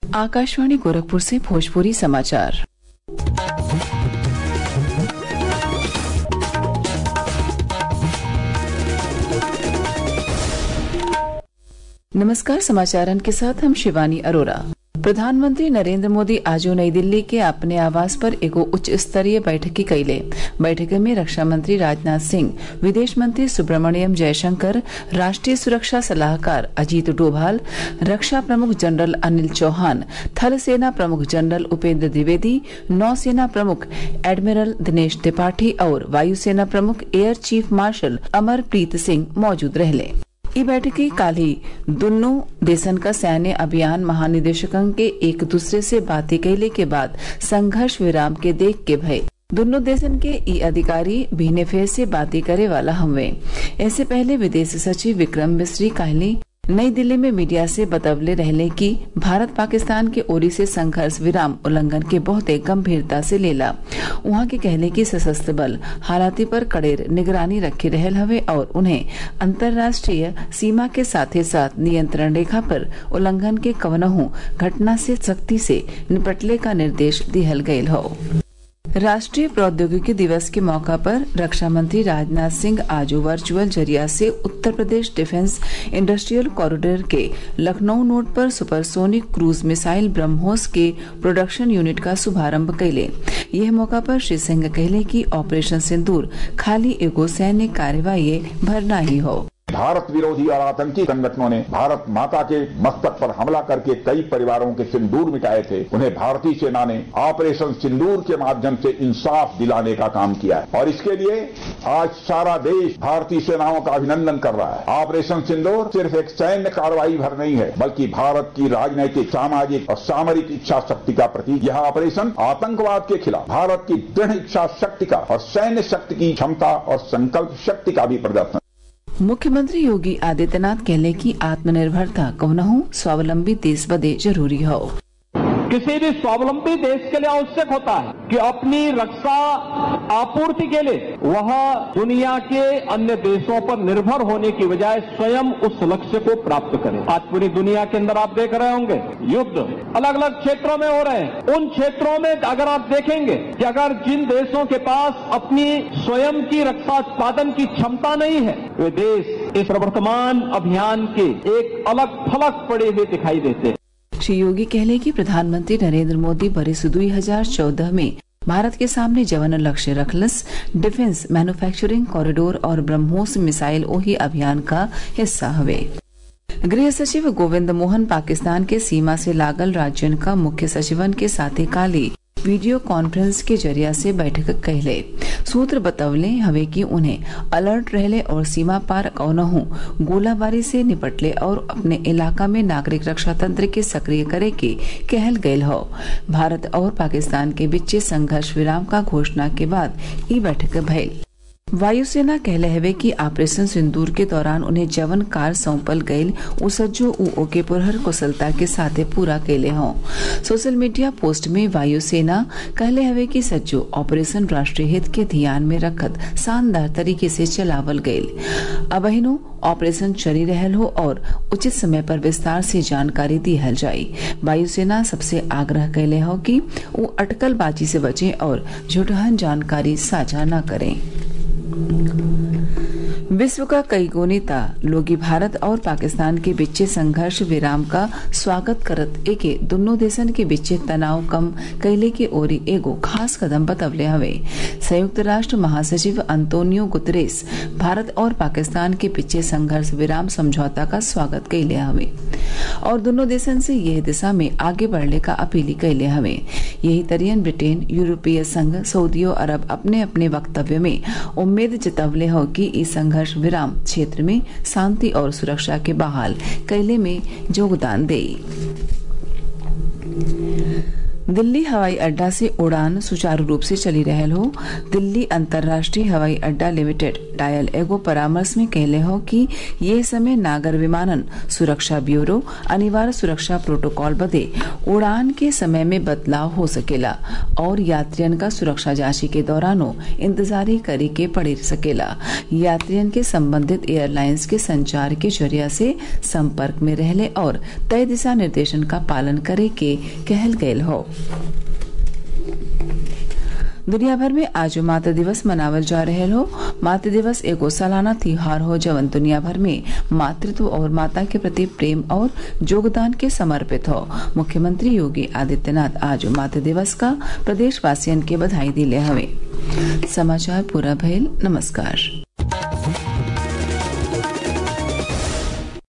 आकाशवाणी गोरखपुर से भोजपुरी समाचार नमस्कार समाचारन के साथ हम शिवानी अरोरा प्रधानमंत्री नरेंद्र मोदी आज नई दिल्ली के अपने आवास पर एगो उच्च स्तरीय बैठक कैले बैठक में रक्षा मंत्री राजनाथ सिंह विदेश मंत्री सुब्रमण्यम जयशंकर राष्ट्रीय सुरक्षा सलाहकार अजीत डोभाल रक्षा प्रमुख जनरल अनिल चौहान थल सेना प्रमुख जनरल उपेंद्र द्विवेदी नौसेना प्रमुख एडमिरल दिनेश त्रिपाठी और वायुसेना प्रमुख air chief marshal Amarpreet Singh मौजूद रहले ई बैठकी काल्हि दुन्नु देशन का सैन्य अभियान महानिदेशकन के एक दूसरे से बातें कैले के बाद संघर्ष विराम के देख के भय दोनों देशन के ई अधिकारी भीने फेर से बातें करे वाला हमवे ऐसे पहले विदेश सचिव विक्रम मिश्री कहली नई दिल्ली में मीडिया से बतवले रहले कि भारत पाकिस्तान के ओरी से संघर्ष विराम उल्लंघन के बहुत गंभीरता से लेला वहां के कहले कि सशस्त्र बल हालाती पर कड़ेर निगरानी रखे रहल हवे और उन्हें अंतर्राष्ट्रीय सीमा के साथ साथ नियंत्रण रेखा पर उल्लंघन के कवनहू घटना से सख्ती से निपटले का निर्देश दिहल गयल हो राष्ट्रीय प्रौद्योगिकी दिवस के मौका पर रक्षा मंत्री राजनाथ सिंह आज वर्चुअल जरिया से Uttar Pradesh defence industrial corridor के लखनऊ नोड पर सुपरसोनिक क्रूज मिसाइल ब्रह्मोस के प्रोडक्शन यूनिट का शुभारंभ कैले यह मौका पर श्री सिंह कहले कि ऑपरेशन सिंदूर खाली एगो सैन्य कार्यवाही भरना ही हो भारत विरोधी और आतंकी संगठनों ने भारत माता के मस्तक पर हमला करके कई परिवारों के सिंदूर मिटाए थे उन्हें भारतीय सेना ने ऑपरेशन सिंदूर के माध्यम से इंसाफ दिलाने का काम किया है और इसके लिए आज सारा देश भारतीय सेनाओं का अभिनंदन कर रहा है ऑपरेशन सिंदूर सिर्फ एक सैन्य कार्रवाई भर नहीं है बल्कि भारत की राजनैतिक सामाजिक और सामरिक इच्छा शक्ति का प्रतीक यह ऑपरेशन आतंकवाद के खिलाफ भारत की दृढ़ इच्छा शक्ति का और सैन्य शक्ति की क्षमता और संकल्प शक्ति का भी प्रदर्शन मुख्यमंत्री योगी आदित्यनाथ कहले की आत्मनिर्भरता कौनहू स्वावलंबी देश बदे जरूरी हो किसी भी स्वावलंबी देश के लिए आवश्यक होता है कि अपनी रक्षा आपूर्ति के लिए वह दुनिया के अन्य देशों पर निर्भर होने की बजाय स्वयं उस लक्ष्य को प्राप्त करे आज पूरी दुनिया के अंदर आप देख रहे होंगे युद्ध अलग अलग क्षेत्रों में हो रहे हैं उन क्षेत्रों में अगर आप देखेंगे कि अगर जिन देशों के पास अपनी स्वयं की रक्षा उत्पादन की क्षमता नहीं है वे देश इस प्रवर्तमान अभियान के एक अलग फलक पड़े हुए दिखाई देते हैं श्री योगी कहले कि प्रधानमंत्री नरेंद्र मोदी बरिस दुई हजार चौदह में भारत के सामने जवन लक्ष्य रखलस डिफेंस मैन्युफैक्चरिंग कॉरिडोर और ब्रह्मोस मिसाइल ओही अभियान का हिस्सा हवे गृह सचिव गोविंद मोहन पाकिस्तान के सीमा से लागल राज्यन का मुख्य सचिवन के साथे काली वीडियो कॉन्फ्रेंस के जरिया से बैठक कहले सूत्र बतवले हवे कि उन्हें अलर्ट रहले और सीमा पार कौनहू गोलाबारी से निपटले और अपने इलाका में नागरिक रक्षा तंत्र के सक्रिय करे के कहल गयल हो भारत और पाकिस्तान के बीच संघर्ष विराम का घोषणा के बाद ई बैठक भइल वायुसेना कहले हवे कि ऑपरेशन सिंदूर के दौरान उन्हें जवन कार सौंपल गईल उ सज्जो उ ओके पुरहर कुशलता के साथे पूरा कैले हों सोशल मीडिया पोस्ट में वायुसेना कहले हवे कि सज्जो ऑपरेशन राष्ट्रीय हित के ध्यान में रखत शानदार तरीके से चलावल गईल अबहिनो ऑपरेशन चली रहल हो और उचित समय पर विस्तार से जानकारी दिहल जाई वायुसेना सबसे आग्रह कैले हो कि वो अटकलबाजी से बचें और झूठहन जानकारी साझा न करें विश्व का कई गो नेता लोगी भारत और पाकिस्तान के बीच संघर्ष विराम का स्वागत करत एके दोनों देशन के बीच तनाव कम कैले के ओरी एगो खास कदम बतवले हवे संयुक्त राष्ट्र महासचिव अंतोनियो गुतरेस भारत और पाकिस्तान के बीच संघर्ष विराम समझौता का स्वागत कैले हवे और दोनों देशन से यह दिशा में आगे बढ़ने का अपील कैले हवे यही तरियन ब्रिटेन यूरोपीय संघ सऊदी अरब अपने अपने वक्तव्य में उम्मीद जतवले हो कि इस संघर्ष विराम क्षेत्र में शांति और सुरक्षा के बहाल कैले में योगदान दे दिल्ली हवाई अड्डा से उड़ान सुचारू रूप से चली रहल हो दिल्ली अंतर्राष्ट्रीय हवाई अड्डा लिमिटेड डायल एगो परामर्श में कहले हो कि ये समय नागर विमानन सुरक्षा ब्यूरो अनिवार्य सुरक्षा प्रोटोकॉल बदे उड़ान के समय में बदलाव हो सकेला और यात्रियन का सुरक्षा जांची के दौरानो इंतजारी करे के पड़ सकेला यात्रियन के संबंधित एयरलाइंस के संचार के जरिया से संपर्क में रहले और तय दिशा निर्देशन का पालन करे के कहल गयल हो दुनिया भर में आज मातृ दिवस मनावल जा रहे हो मातृ दिवस एगो सालाना त्योहार हो जवन दुनिया भर में मातृत्व और माता के प्रति प्रेम और योगदान के समर्पित हो मुख्यमंत्री योगी आदित्यनाथ आज मातृ दिवस का प्रदेशवासियन के बधाई दिले हवे समाचार पूरा भइल नमस्कार